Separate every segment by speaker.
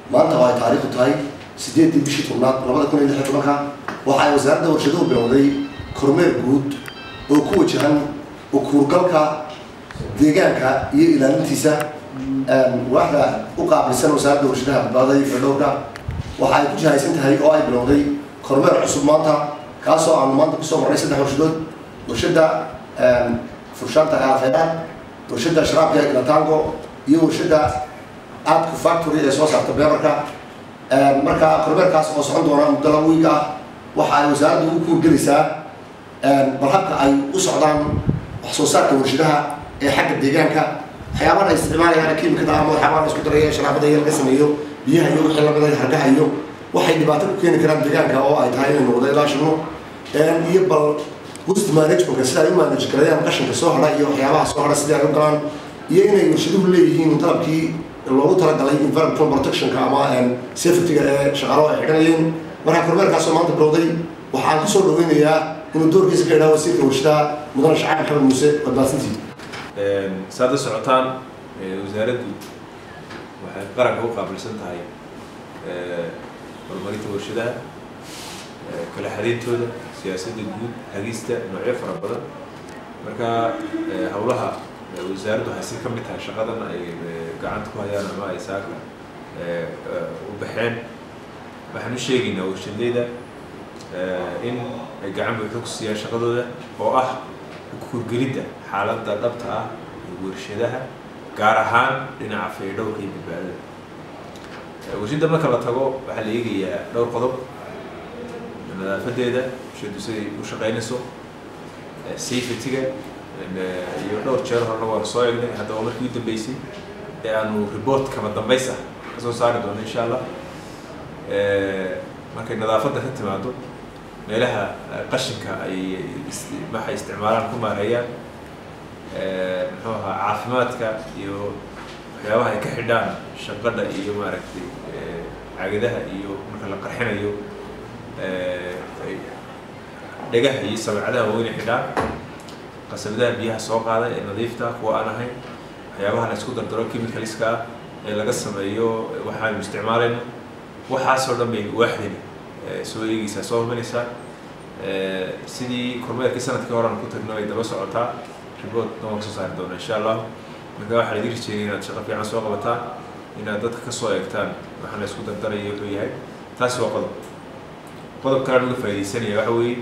Speaker 1: maanta oo ay taariikhdu tahay sideeddii bishii tobnaad labada kun iyo lix iyo tobanka waxa ay wasaaradda warshaduhu bilowday kormeer guud oo ku wajahan ukuurgalka deegaanka iyo ilaalintiisa waaxda u qaabilsan wasaaradda warshadaha badbaadada iyo fedhowrka waxa ay ku jihaysan tahay oo ay bilowday kormeer cusub maanta kaasoo aanu maanta kusoo marnay saddex warshadood warshadda furshaanta aafeedaan warshadda sharaabka ilatango iyo warshadda aadku factory ee soo saarta beebarka marka kormeerkaas oo socon doona muddo laba wiig ah waxa ay wasaaraddu ugu kuurgelaysaa bal habka ay u socdaan wax soo saarka warshadaha ee xagga deegaanka waxyaabaha ay isticmaalayaan kiimikada ama waxyaabaha la isku daraya sharaabada iyo laga sameeyo biyaha iyo wixii lamida hargaha iyo waxay dhibaato ku keeni karaan deegaanka oo ay tahay inay noqdo ilaa shano iyo bal waste managementka sida ay u manage galayaan qashinka soo hadha iyo waxyaabaha soo hadha sidii ay u galaan iyo inay warshaduhu leeyihiin qalabkii loogu talagalay environmental protectionka ama safetyga ee shaqaalaha ay xidhanayeen markaa kormeerkaasoo maanta bilowday waxaan kusoo dhaweynayaa inuu doorkiisa ka idhaha wasiirka warshadaha mudane shacab maxamed muuse badbaadsantii
Speaker 2: saad la socotaan wasaaraddu waxay qaranka u qaabilsan tahay horumarinta warshadaha kala xadeyntooda siyaasadda guud hagista noocyo fara badan marka howlaha wasaaraddu waxay si ka mid tahay shaqadan ay gacanta ku hayaan ama ay saaka u baxeen waxaan u sheegaynaa warshadleyda in ay gacan buuxda ku siiyaan shaqadooda oo ah kurgelidda xaaladda dhabta ah ee warshadaha gaar ahaan dhinaca faydhowrka iyo badbaadada warshadda marka la tago waxaa la eegayaa dhowr qodob nadaafadeeda warshaddu siday u shaqeynayso safetyga iyo dhowr jeer horena waan soo eegnay haddaba markii u dambeysay ee aanu report kama dambays ah kasoo saari doono insha allah markay nadaafadda ka timaado meelaha qashinka ay waxay isticmaalaan ku maareeyaan muxuu ahaa caafimaadka iyo waxyaabaha ay ka xidhaan shaqadha iyo maaragtay cagadaha iyo marka la qarxinayo dhagaha iyo sabacadaha waa inay xidhaan qasabadaha biyaha soo qaada ee nadiifta kuwa aan ahayn waxyaabaha la isku dardaro chemicalska ah ee laga sameeyo waxaanu isticmaalayno waxaasoo dhan bay waaxdani soo eegeysaa soo hubanaysaa sidii kormeerkii sanadkii horean ku tagno ay daba socotaa report nooma kasoo saari doona insha allah marka waxaa idin rajeeyay inaad shaqo fiican soo qabataan inaad dadka kasoo eegtaan waxaan la isku dardaraya wuxuu yahay taasi waa qodob qodob kale aan uga faaidaysanaya waxa weeye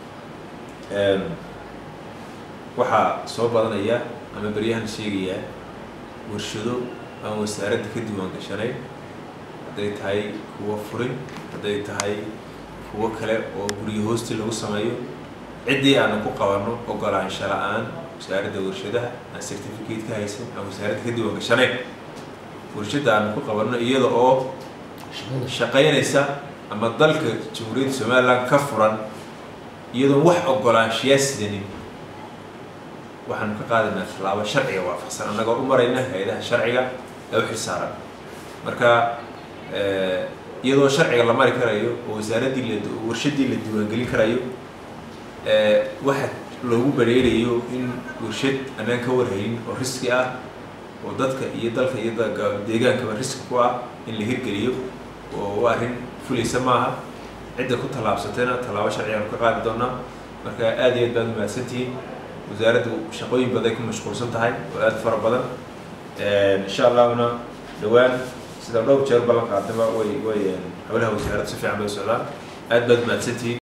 Speaker 2: waxaa soo badanaya ama beryahan sheegayaa warshado aan wasaaradda ka diiwaan gashanayn hadday tahay kuwo furin hadday tahay kuwo kale oo guryo hoosti lagu sameeyo ciddii aanu ku qabanno ogolaansha la-aan wasaaradda warshadaha aan certificate ka haysan aan wasaaradda ka diiwaan gashanayn warshadda aanu ku qabanno iyada oo shaqaynaysa ama dalka jamhuuriyadda somaliland ka furan iyadoon wax ogolaanshiyaa sidanin waxaanu ka qaadaynaa tallaabo sharciga waafaqsan annagoo u marayna hay-adaha sharciga ee u xilsaaran marka iyadoo sharciga la mari karayo oo wasaaraddii la warshaddii la diiwaangelin karayo waxa loogu bareerayo in warshad anaan ka warhayin oo riski ah oo dadka iyo dalka iyo deegaankaba riski ku ah in la hirgeliyo oo arrin fulaysa maaha cidda ku tallaabsatayna tallaabo sharcigaan ka qaadi doonaa marka aad iyo aad baad umahadsantihiin wasaaraddu shaqooyin baday ku mashquulsan tahay oo aada fara badan insha allahuna dhowaan sida dhowr jeer ballan qaadaba way way howlaha wasaaraddu si fiican bay u socdaan aad baad umahadsantihiin